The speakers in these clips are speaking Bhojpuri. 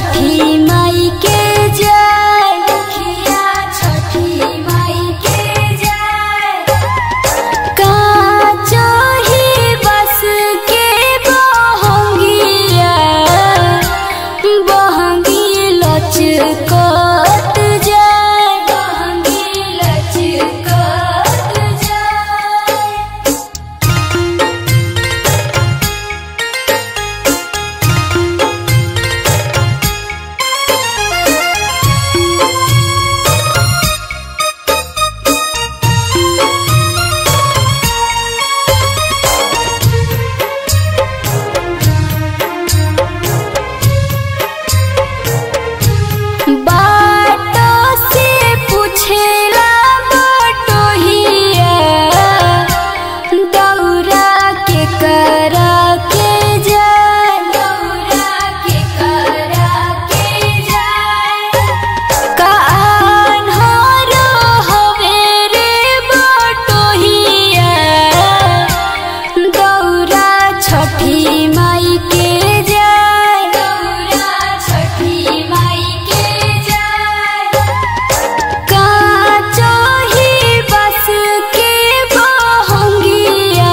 छठी माई के जय दुखिया छठी माई के जय का चाही बस के बहंगिया बहंगी लचकत जाय बहंगी लचकत जाय बाटो से पूछेला बटोहिया दौरा के करा के जाय दौरा के करा के जाय कान्हारो हवे रे बटोहिया दौरा छठी माई के जाय दौरा छठी माई के जाय का चाही बस के बहंगिया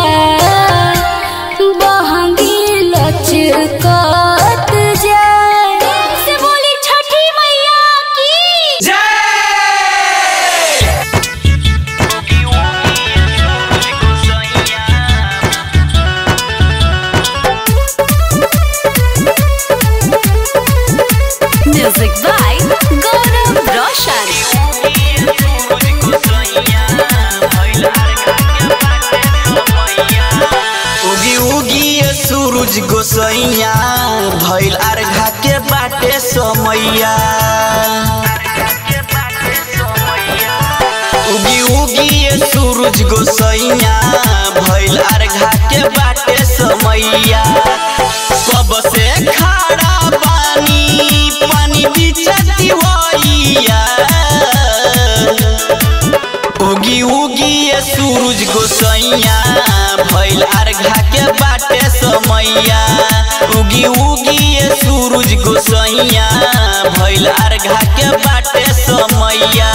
बहंगी लचकत जाय से बोली छठी मैया की Music by Gaurav Roshan. उगी उगी ये सूरज गोसैया भइल अर्घा के बाटे समैया उगी उगी ये सूरज गोसैया भइल अर्घा के बाटे समैया कब से खड़ा पानी पानी बिचती होइया उगी उगी ये सूरज गोसैया भइल अर्घा के बाटे समैया उगी उगी ये सूरज गोसैया भइल अर्घा के बाटे समैया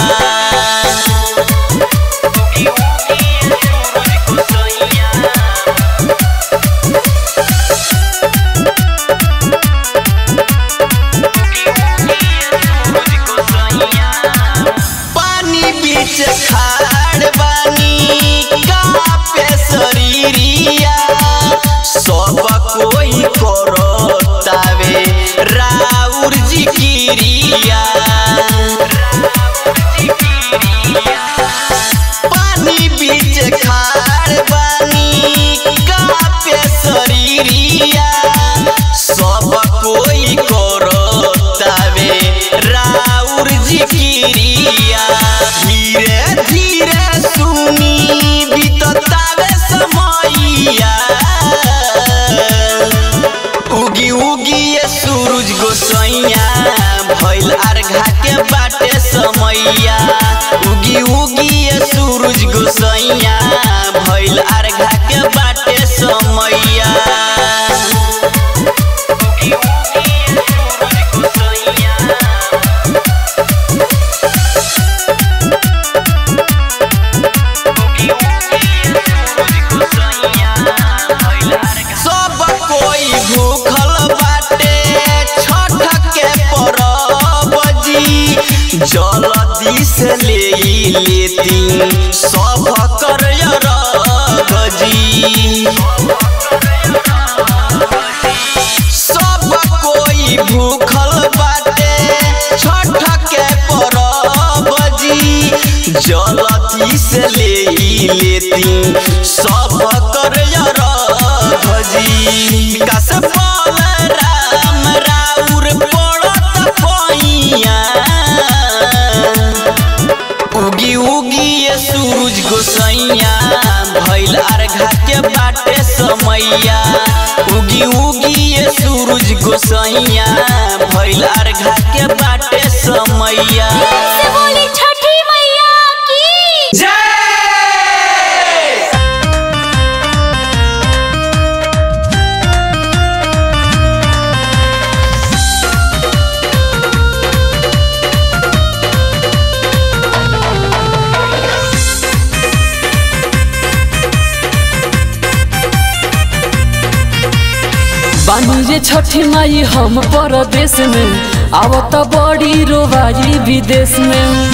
पानी बीच खाड़ बानी कापे शरीरिया सब कोई करो तावे राउर जिकिरिया पानी बीच खाड़ बानी कापे शरीरिया सब कोई करो तावे राउर जिकिरिया धीरे धीरे सुनी बीततावे समैया उगी उगी ये सूरज गोसैया भइल अर्घा के बाटे समैया उगी उगी ये सूरज गोसैया भइल अर्घा के बाटे समैया सब कोई भूखल बाटे छठ के परब जी जल्दी से ले लेती सब कर जी सब कोई भूखल बाटे छठ के परब जी जल्दी से ले लेती सब कर जी कस पाल राम राउर पड़त पैया उगी उगी ये सूरज गोसैया भइल अर्घा के बाटे समैया उगी उगी ये सूरज गोसैया भइल अर्घा के बाटे समैया से बोली छठी मैया की जय ये छठी माई हम परदेश में आवत बड़ी रोवाई विदेश में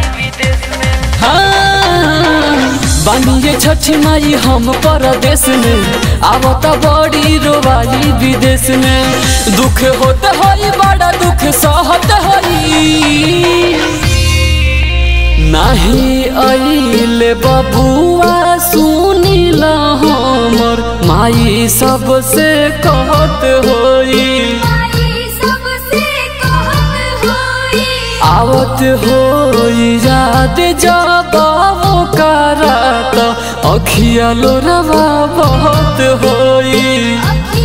हाँ, बानी ये छठी माई हम परदेश में आवत बड़ी रोवाई विदेश में दुख होत होई बड़ा दुख सहत होई नाही अइले बबुआ सुनिल हमर माई सबसे कहत होई आवत होई याद जब करात अखिया लोरवा बहुत होई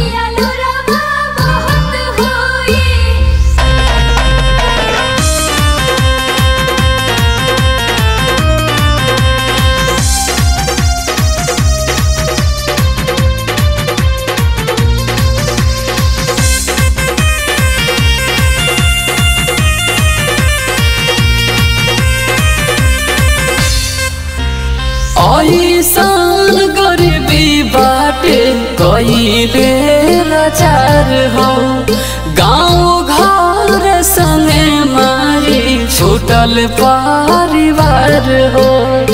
ऐसान गरीबी बाटे कइले लाचार हो गाँव घर संगे मारी छूटल परिवार हो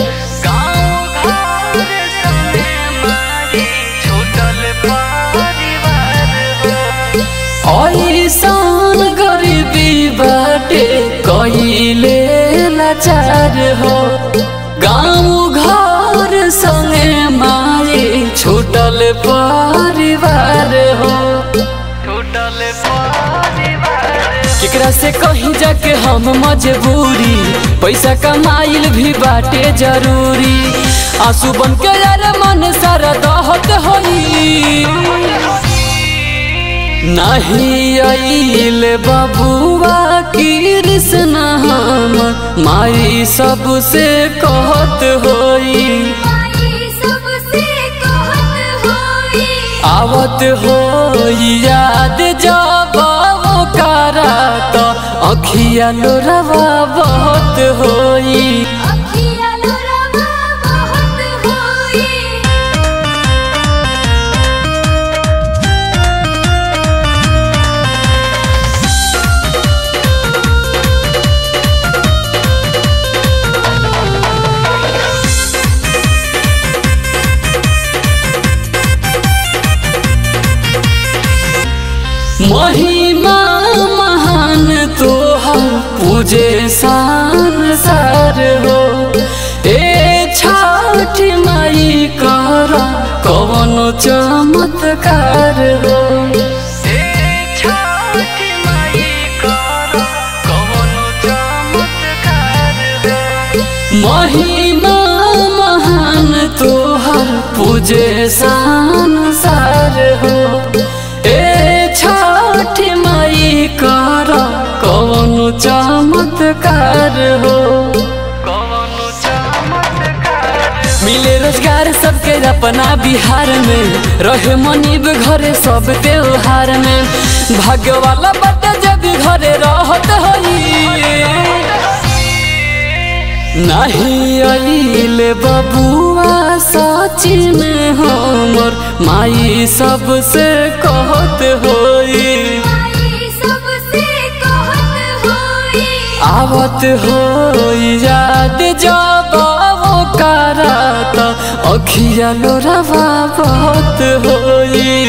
ऐसान गरीबी बाटे कइले लाचार हो गाँव घर संगे मारे छूटल परिवार हो केकरा से कहीं जाके हम मजबूरी पैसा कमाइल भी बाटे जरूरी आंसू बन के यार मन सारा दहत होई नहीं आइल बबुआ कृष्ण हम माई सबसे कहत होई आवत होई याद जब करात अखिया लोरवा बहुत होई महिमा महान तोहर पूजे सान सार हो ए छठ माई कर कवन चमत्कार हो महिमा महान तोहर पूजे सान सार हो ए छठ माई कर कौन चमत्कार हो मिले रोजगार सबके अपना बिहार में रहे मनीब घरे सब त्योहार में भाग्य वाला बट जब घरे रहत होई नहीं अइले बबुआ सचिन हमर माई सबसे कहत होई आवत होई याद जब करात अखिया लोरवा बहुत होई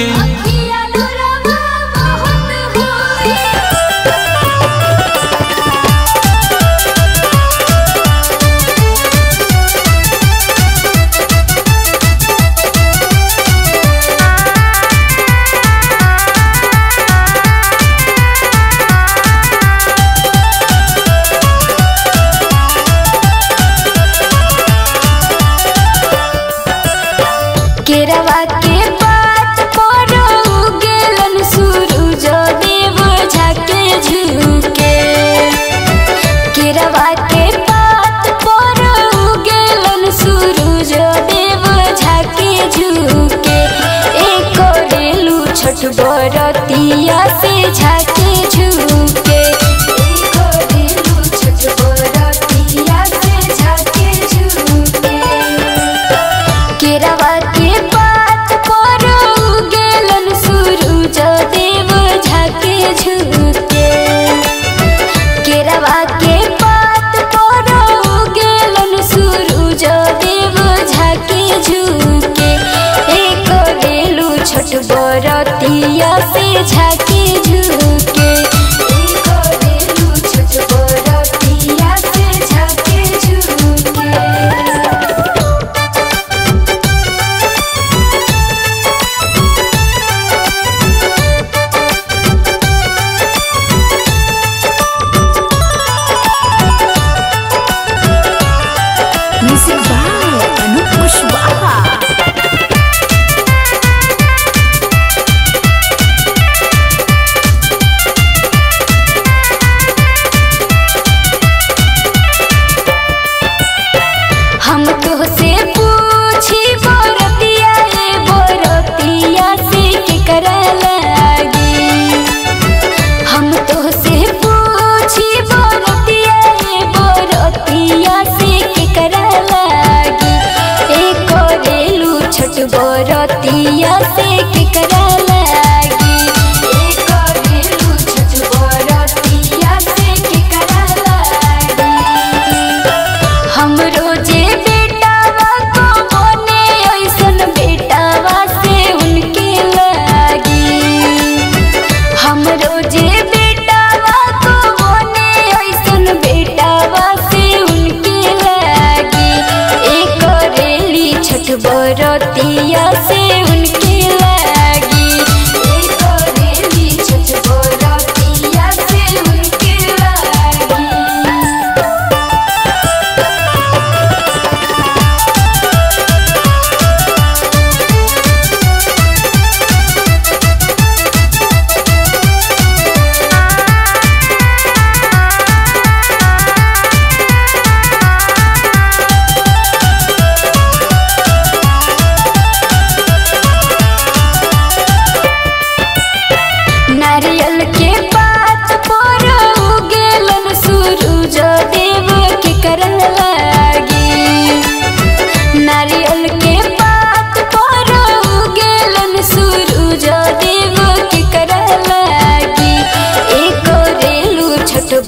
केरवा के पात पर उगेलन सूरज देव झके झुके केरवा के पात पर उगेलन सूरज देव झके झुके एक रेलू छठ बरतिया से झके झुके एक रेलू छठ बरतिया से झके झुके केरवा के पात पर उगेलन सूरज देव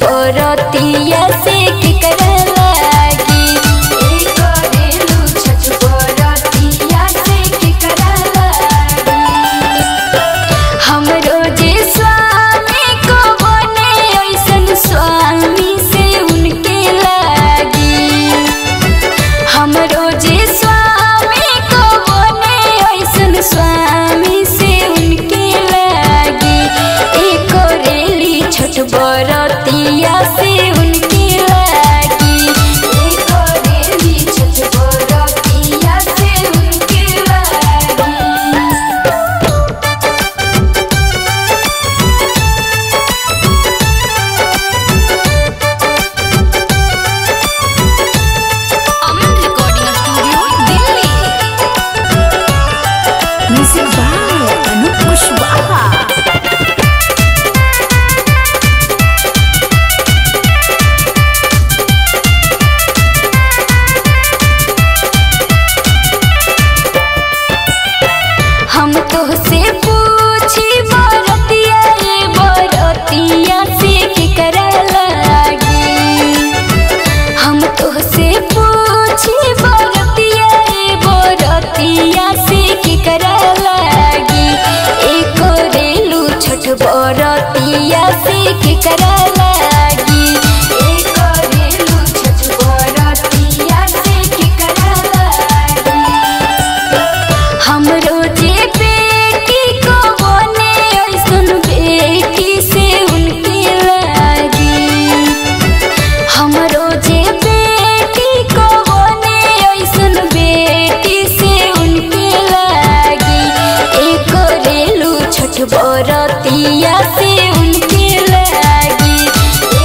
बरतिया से केकरा लागी ए करेलू छठ बरतिया से केकरा लागी हमरो जे स्वामी को बने ऐसन स्वामी से उनके लागी हमरो जे स्वामी को बने ऐसन स्वामी से उनके लागी एक रेली छोट बरतिया से उनके लागी एक रेली छोट बरतिया से उनके लागी Aman recording studio Delhi music by Anup Kushwaha हम तोहसे पूछी बरतिया रे बरतिया से केकरा लागी हम तोहसे पूछी बरतिया रे बरतिया से केकरा लागी एक रेलू छोट बरतिया से केकरा लागी एक रेलू छोट बरतिया से केकरा लागी हमरो जे बेटी को बने ऐसन बेटी से उनके लागी हमरो जे बेटी को बने ऐसन बेटी से उनके लागी एक रेलू छोट बरतिया से उनके लागी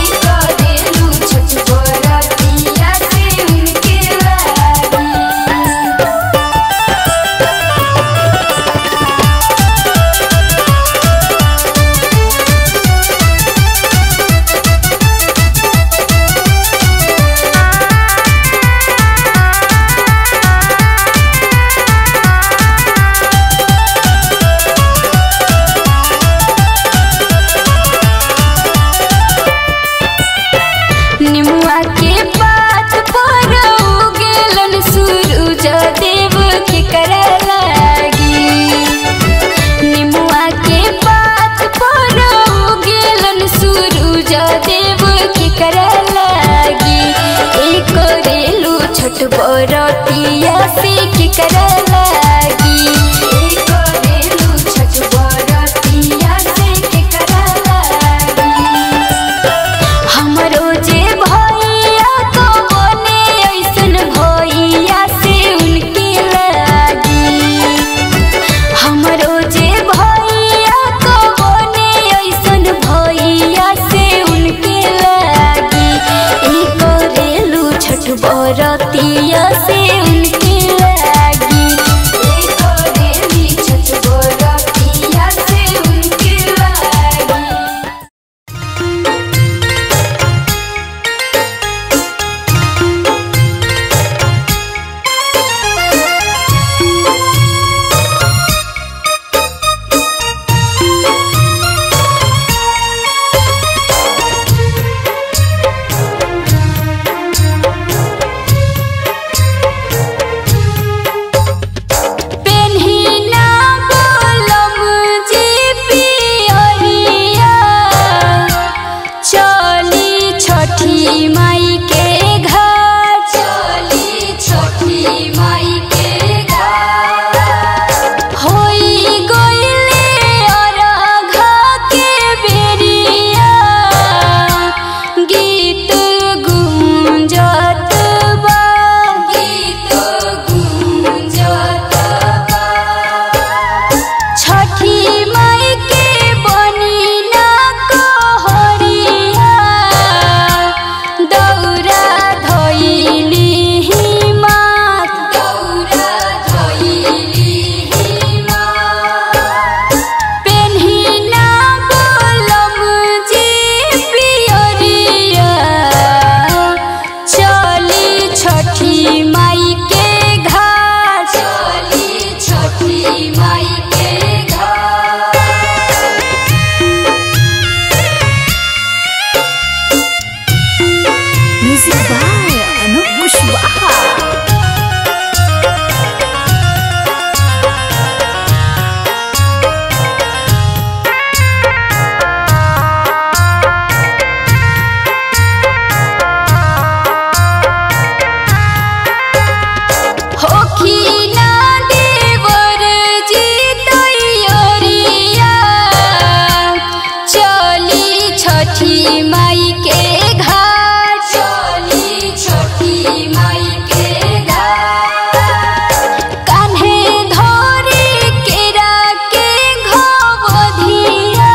छठी माई के घाट चली छठी माई के घाट कान्हे धरे केरा के घवधिया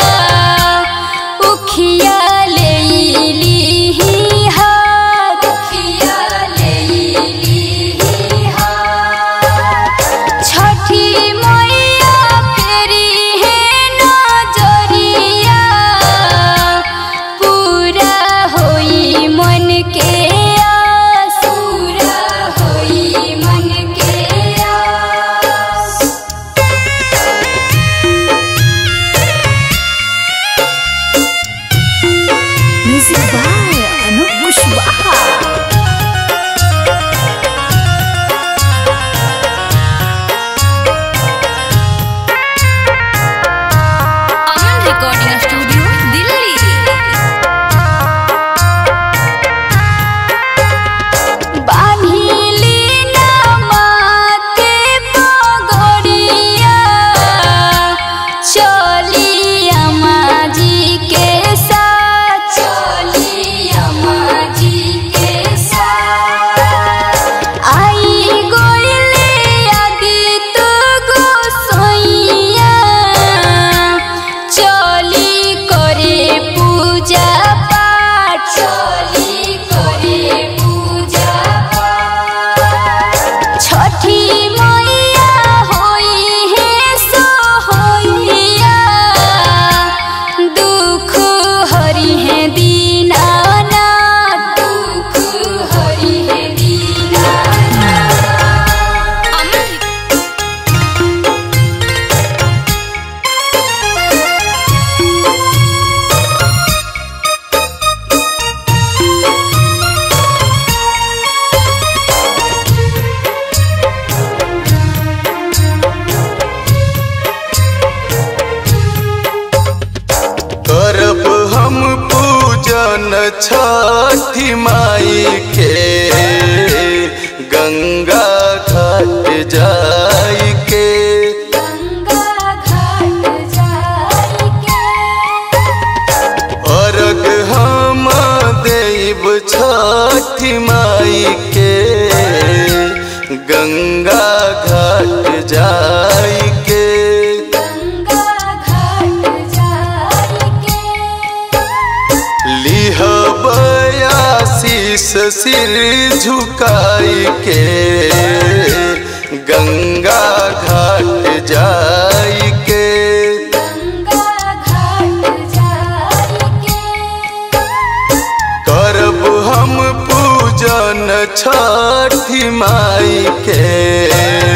उखिया लेली हाथ उखिया लेली हाथ छठी मैया फेरी है नजरिया पूरा होई मन के आस पूरा होई मन के आस music by Anup Kushwaha Aman recording studio Delhi बान्हिली ना माथे पगड़िया चली अम्मा जी के साथ चली अम्मा जी के साथ आई गोइले आदि तो गोसैया चली करे पूजा पाठ चली करे पूजा पाठ छठी मैया होई है सोहैया दुख हरि है दीनानाथ दुख हरि है दीनानाथ अमन करब हम पूजन छठी माई के गंगा घाट जाई के गंगा घाट जाइके अर्घ हम देव छठी माई के गंगा घाट जाई के गंगा घाट जाइके लिहब आशीष सिर झुकाई के गंगा घाट जाई के गंगा घाट जाइके करब हम पूजन छठी माई के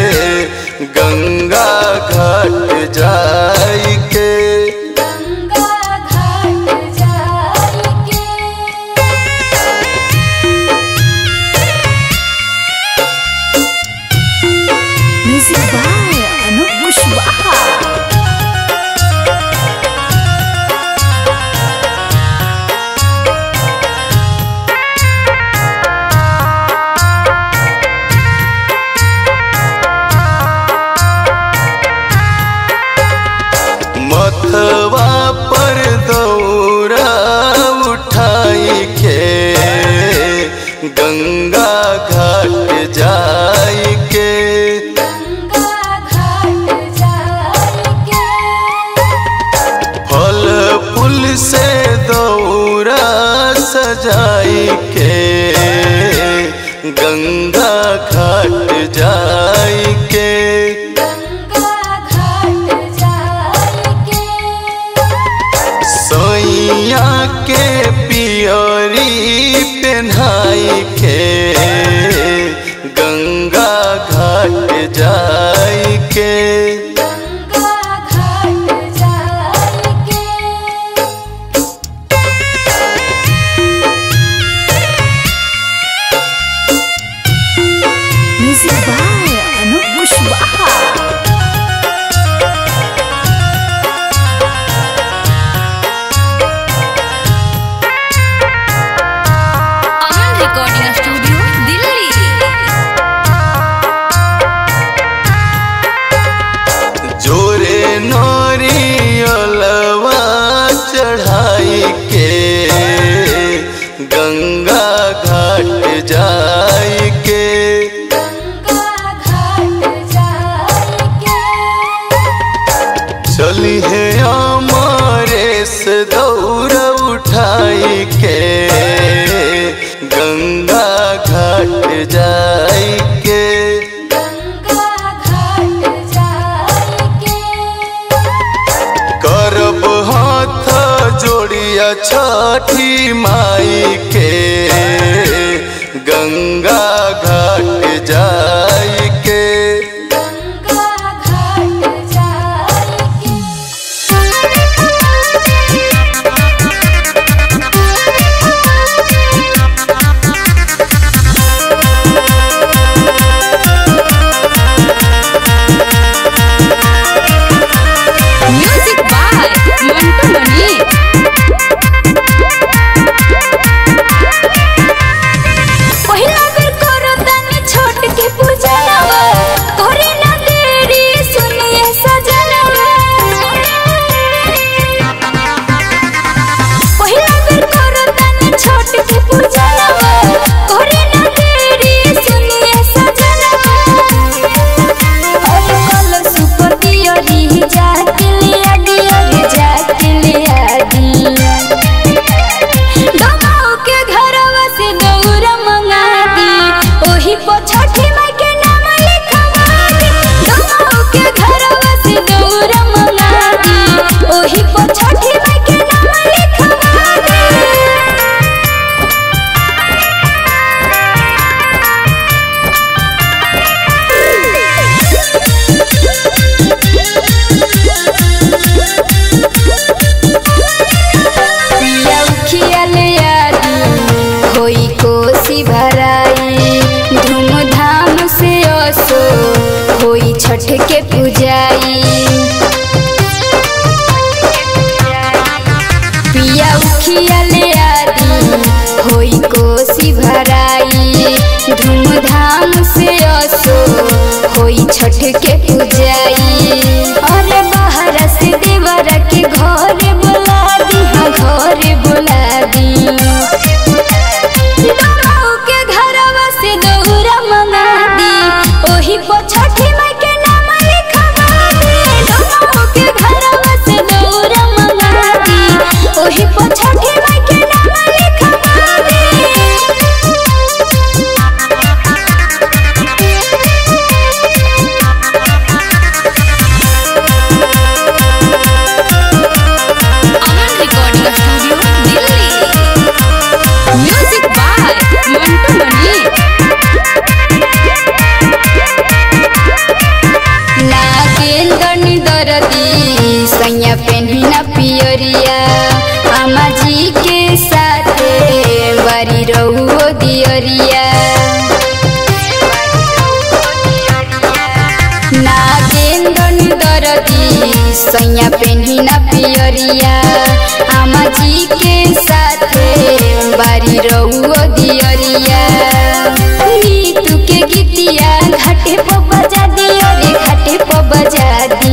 गंगा घाट जाई के गंगा घाट जाइके म्यूजिक बाय अनूप कुशवाहा मथवा पर दौरा उठाई के गंगा घाट जाई के गंगा घाट जाइके फल फूल से दौरा सजाई के गंगा घाट जाई के गंगा घाट जाइके सैया के पियरी पेन्हाई के गंगा घाट जाई के गंगा घाट जाइके म्यूजिक बाय अनूप कुशवाहा के गंगा घाट जाई के चली है हमारे से दौड़ उठाई के गंगा घाट जाई के करब हाथ जोड़िया छठी माई के गंगा घाट जाई के म्यूजिक बाय मंटू मनी पहिला बेर करो तनी छोट के पूजनवा करे ना देरी सुनिए सजनवा पहिला बेर करो तनी छोट के पूजनवा करे ना देरी सुनिए सजनवा अरे कल सुपतियो री जाके लिया दिया रे जाके लिया दिया दमाओ के घरवा से दौरा मंगा दी ओही पर छठी माई के नाम लिखवा दी दमाओ के घरवा से दौरा मंगा दी ओही पर छठी माई के नाम लिखवा दी पिया उखिया ले आदि होई कोसी भराई धूमधाम से असो होई छठ के पूजाई पिया उखिया ले आदि होई कोसी भराई धूमधाम से असो होई छठ के पूजाई अरे बाहर से देवर के घर बुला दी हाँ घर बुला दी दमाऊ के घरवा से दौरा मंगा दी ओही पर छठी माई के नाम लिखवा दी दमाऊ के घरवा से दौरा मंगा दी ओही पर छठी माई के नाम लिखवा दी Aman recording studio Delhi music by Mantu Mani Nagendra दरदी सैया पेन्ही न पियरिया अम्मा जी के साथे बारी रहुओ दियरिया नागेंद्र दरदी सैया पेन्ही न पियरिया अम्मा जी के साथे बारी रहुओ दियरिया नीतू के गीतिया घाटे पर बजा दियो रे घाटे पर बजा दी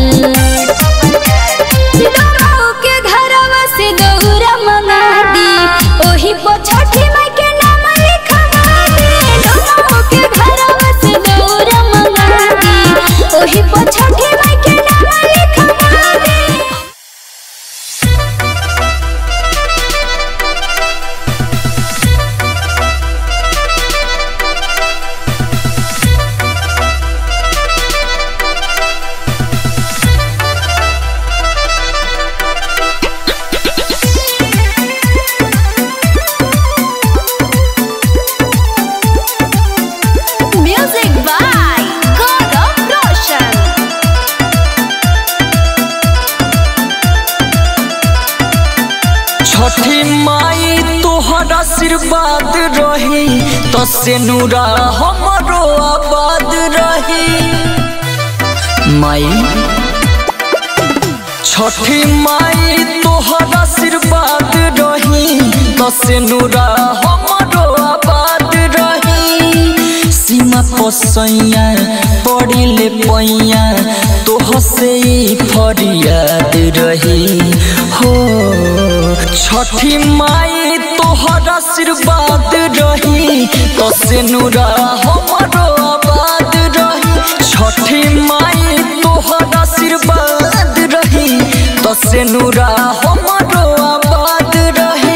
दमाऊ के घरवा से दौरा मंगा दी ओही पर छठी माई के नाम लिखवा दी दमाऊ के घरवा से दौरा मंगा दी ओही पर छठी माई के नाम लिखवा दी म्यूजिक बाय गौरव रोशन छठी माई तोहर आशीर्वाद रही तो से नूरा हमरो आबाद रही माई छठी माई तोहर आशीर्वाद रही तो से नूरा हमरो आबाद रही सीमा पोसैया पड़िले पैया तोहर से ई फरियाद रही हो छठी माई तोहर आशीर्वाद रही तो से नूरा हमरो आबाद रही छठी माई तोहर आशीर्वाद रही तो से नूरा हमरो आबाद रही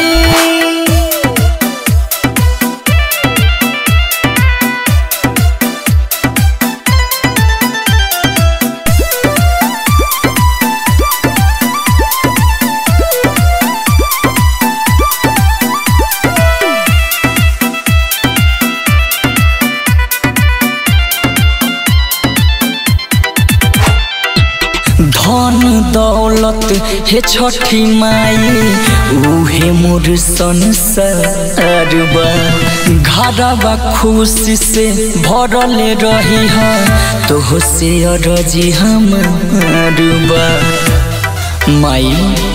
धन दौलत हे छठी माई उहे मोर संसार बा घरवा खुशी से भरल रही है तो से अरजी हमार बा माई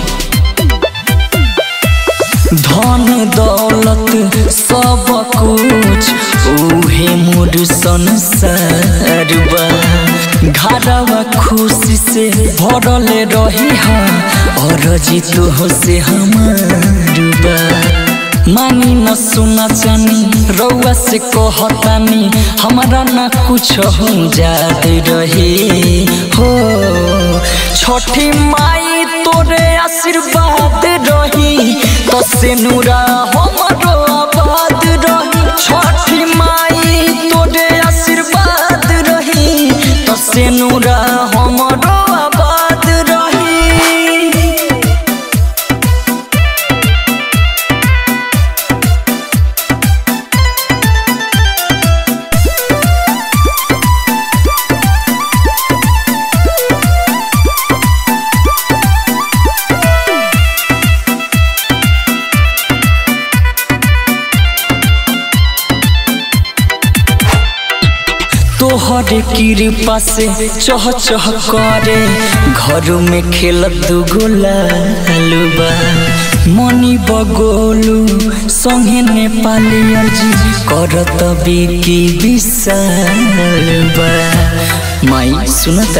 धन दौलत सब कुछ उहे मोर संसार बा घरवा खुशी से भरल रही हा और जीतो से हमार बा मानी न सुना जानी रउआ से कहतानी हमारा ना कुछ हो जात रही हो छठी माई तोरे आशीर्वाद रही तो से नूरा हमरो आबाद रही छठी माई तोरे आशीर्वाद रही तो से नूरा हमरो आबाद रही तोहर कृपा से चह चह करे घर में खेलत गोलालुबा मनी बगोलू संगे नेपाली अर्जी करत बिकी विशालबा माई सुनत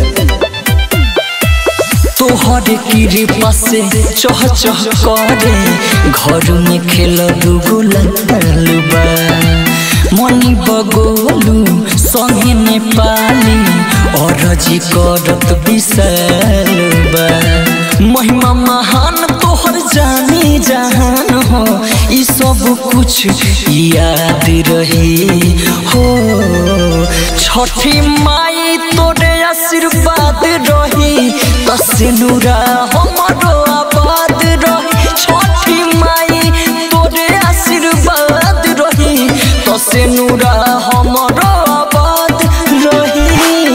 तोहर कृपा से चह चह करे घर में खेल दुगुलबा मनी बगोलू संगे नेपाली अरजी करत विशालबा महिमा महान तोहर जानी जहान हो ई सब कुछ याद रही हो छठी माई तोरे आशीर्वाद रही तसे नूरा हमरो आबाद रही छठी माई तोरे आशीर्वाद रही तसे नूरा हमरो आबाद रही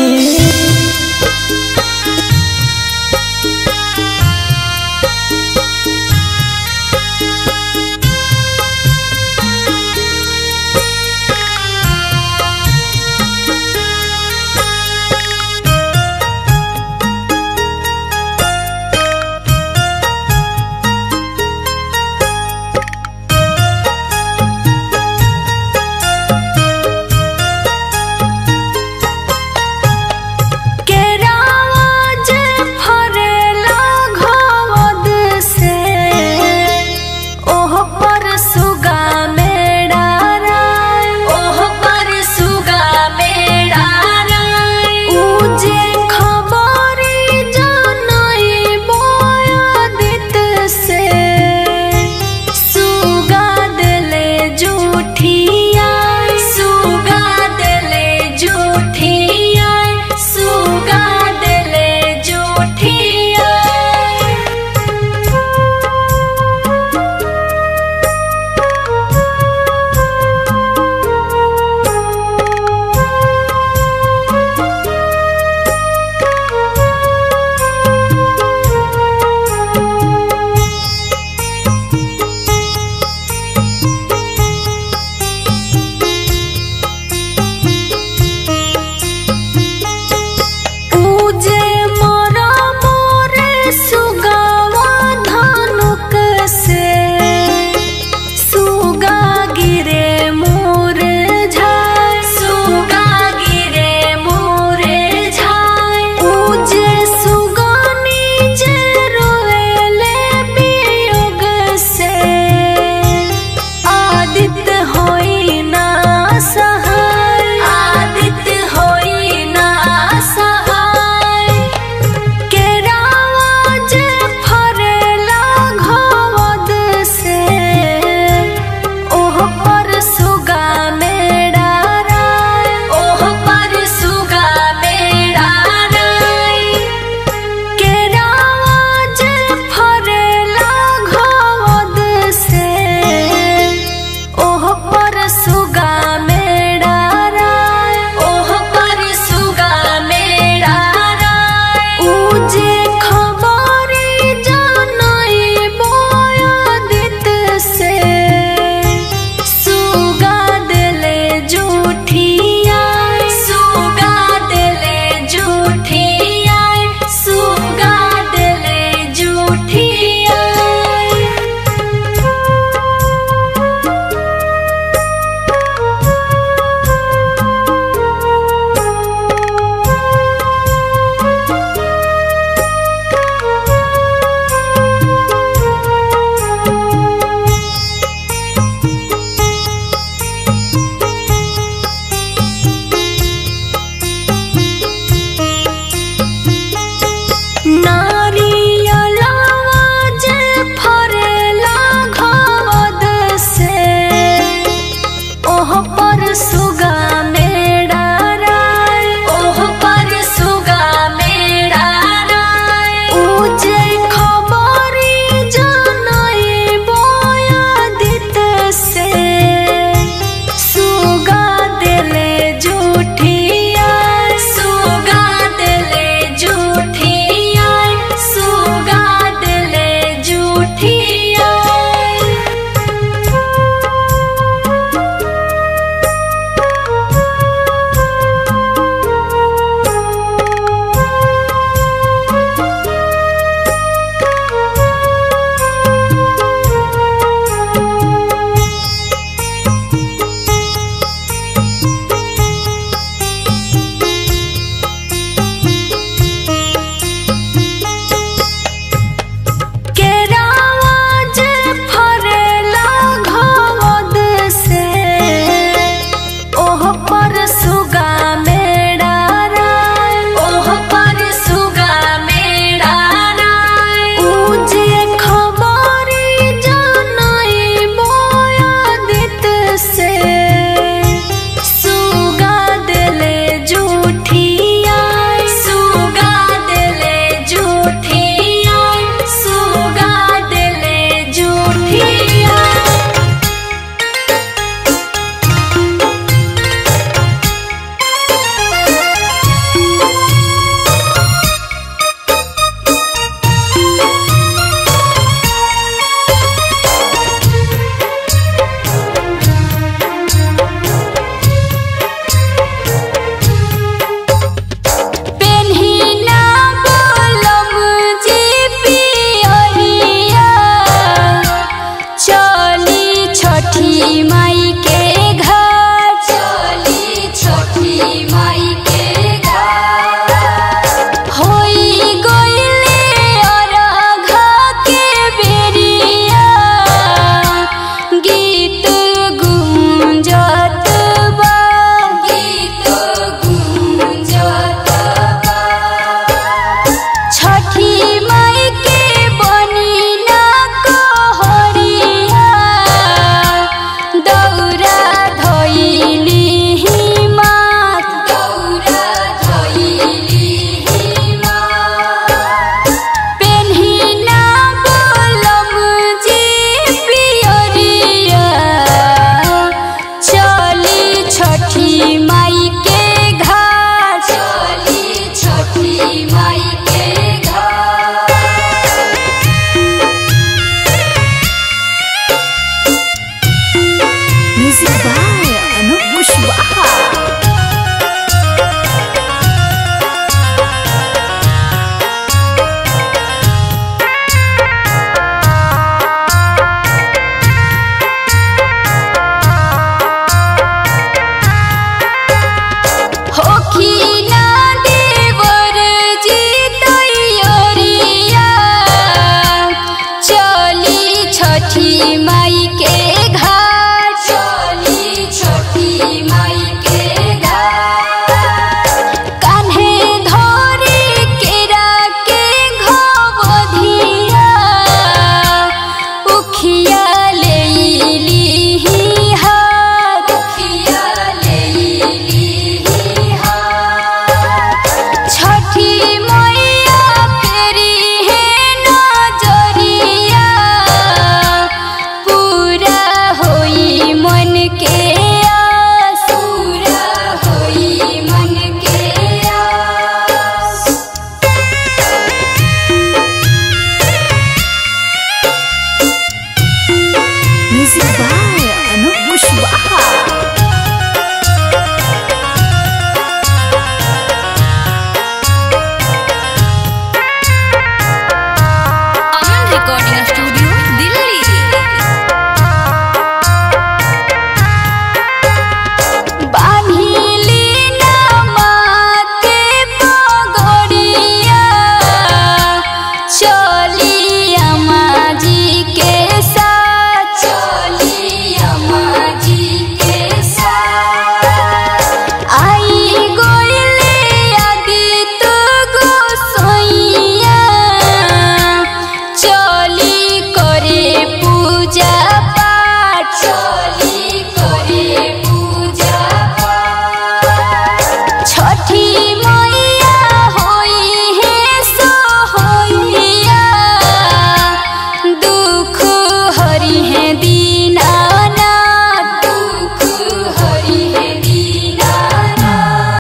छठी माई के